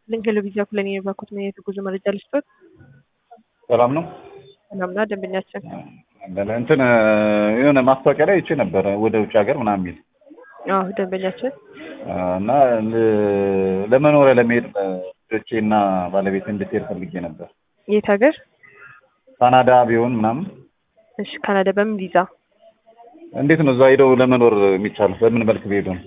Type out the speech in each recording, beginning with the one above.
ልንገል ቪዛ ኩለን የባኩት ምን የጉዞ መረጃ ልስጦት? ሰላም ነው። ሰላምና ደንበኛችን እንትን የሆነ ማስታወቂያ ላይ ይቼ ነበረ ወደ ውጭ ሀገር ምናምን የሚል አዎ ደንበኛችን እና ል- ለመኖሪያ ለመሄድ ልጆቼ እና ባለቤት እንድትሄድ ፈልጌ ነበር። የት ሀገር? ካናዳ ቢሆን ምናምን እሺ ካናዳ በምን ቪዛ? እንዴት ነው እዛ ሄደው ለመኖር የሚቻለው? በምን መልክ ቢሄዱ ነው?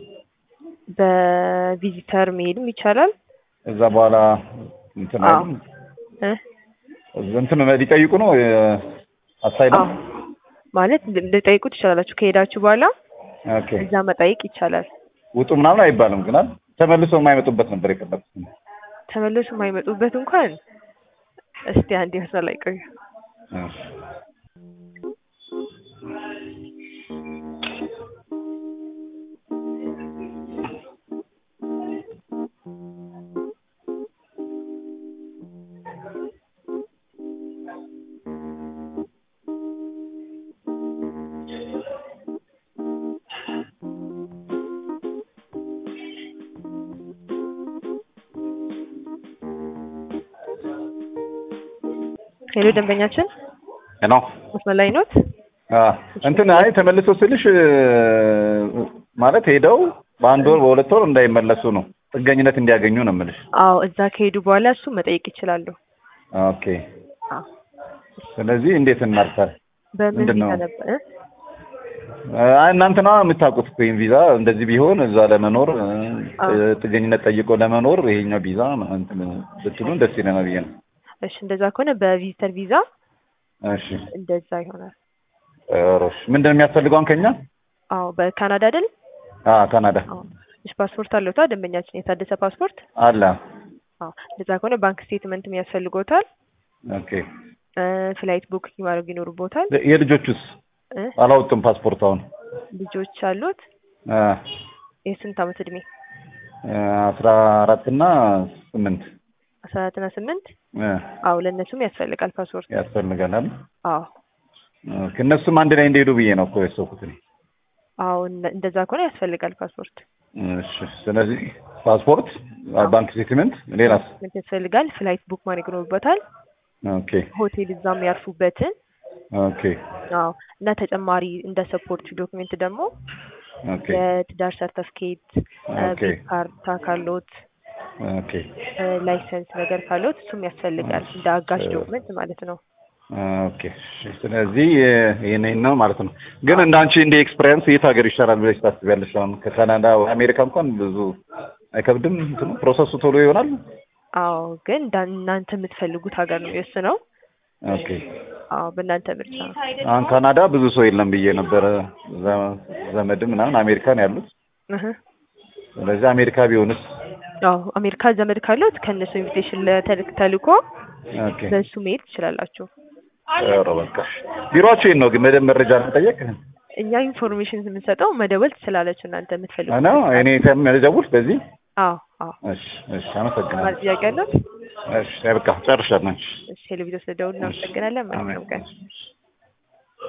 በቪዚተር መሄድም ይቻላል። እዛ በኋላ እንትን አዎ አይሉም? እ እንትን ሊጠይቁ ነው አሳይለም? አዎ ማለት ልጠይቁ ትችላላችሁ። ከሄዳችሁ በኋላ ኦኬ እዛ መጠየቅ ይቻላል። ውጡ ምናምን አይባልም ግን አይደል? ተመልሰው የማይመጡበት ነበር የፈለኩት። ተመለሱ የማይመጡበት እንኳን እስቲ አንድ መስመር ላይ ቆዩ። እሺ። ሄሎ ደንበኛችን ሄሎ መስመር ላይ ኖት? አ እንትን አይ ተመልሰው ስልሽ እ፣ ማለት ሄደው በአንድ ወር በሁለት ወር እንዳይመለሱ ነው ጥገኝነት እንዲያገኙ ነው የምልሽ። አዎ እዛ ከሄዱ በኋላ እሱ መጠየቅ ይችላሉ። ኦኬ አዎ ስለዚህ እንዴት እናርሳል? በምን ምንድን ቪዛ ነው? ነበር? እ? አይ እናንተ ነዋ የምታውቁት እኮ ይሄን ቪዛ እንደዚህ ቢሆን እዛ ለመኖር እ፣ አዎ። ጥገኝነት ጠይቆ ለመኖር ይሄኛው ቪዛ እንትን ብትሉን ደስ ይለናል ብዬ ነው። እሺ እንደዛ ከሆነ በቪዚተር ቪዛ እሺ እንደዛ ይሆናል። ጥሩ። እሺ ምንድን ነው የሚያስፈልገውን ከኛ? አዎ በካናዳ አይደል? አ ካናዳ አዎ እሺ ፓስፖርት አለውታ ደንበኛችን የታደሰ ፓስፖርት? አለ። አዎ እንደዛ ከሆነ ባንክ ስቴትመንትም ያስፈልጎታል። ኦኬ እ፣ ፍላይት ቡክ ማድረግ ይኖርቦታል። የልጆቹስ እ? አላወጡም ፓስፖርት አሁን ልጆች አሉት? አ የስንት አመት እድሜ? አስራ አራት እና ስምንት አስራ አራትና ስምንት እ፣ አዎ ለእነሱም ያስፈልጋል ፓስፖርት። ያስፈልገናል። አዎ ኦኬ፣ እነሱም አንድ ላይ እንዲሄዱ ብዬ ነው እኮ ያሰብኩት እኔ። አዎ እነ- እንደዛ ከሆነ ያስፈልጋል ፓስፖርት። እሺ፣ ስለዚህ ፓስፖርት፣ ባንክ ስቴትመንት፣ ሌላስ? ምን ያስፈልጋል? ፍላይት ቡክ ማድረግ ይኖርበታል። ኦኬ ሆቴል እዛም ያርፉበትን ኦኬ አዎ እና ተጨማሪ እንደ ሰፖርት ዶክሜንት ደግሞ ኦኬ የትዳር ሰርተፍኬት፣ ኦኬ ቤት ካርታ ካሎት፣ ኦኬ ላይሰንስ ነገር ካሎት እሱም ያስፈልጋል እንደ አጋሽ ዶክመንት ማለት ነው። ኦኬ። እሺ፣ ስለዚህ ይሄን ነው ማለት ነው። ግን እንደ አንቺ እንደ ኤክስፒሪየንስ የት ሀገር ይሻላል ብለሽ ታስቢያለሽ? አሁን ከካናዳ አሜሪካ እንኳን ብዙ አይከብድም እንትኑ ፕሮሰሱ ቶሎ ይሆናል። አዎ ግን እንዳ- እናንተ የምትፈልጉት ሀገር ነው የወሰነው። ኦኬ አዎ በእናንተ ምርጫ ነው። አሁን ካናዳ ብዙ ሰው የለም ብዬ ነበረ ዘ- ዘመድም ምናምን አሜሪካን ያሉት። እህ። ስለዚህ አሜሪካ ቢሆንስ? አዎ አሜሪካ ዘመድ ካሎት ከእነሱ ኢንቪቴሽን ተልኮ ኦኬ በእሱ መሄድ ትችላላችሁ። ኧረ በቃ ቢሮአችሁ የት ነው ግን በደንብ መረጃ ለመጠየቅ እኛ ኢንፎርሜሽን የምንሰጠው መደወል ትችላላችሁ እናንተ የምትፈልጉት። ነው። እኔ ተመደቡት በዚህ አዎ አዎ እሺ እሺ፣ አመሰግናለሁ። ማለት ጥያቄ አለው? እሺ በቃ ጨርሻለሁ። እሺ ቴሌቪዥን ስለደውል እናመሰግናለን። መልካም ቀን። አሜን።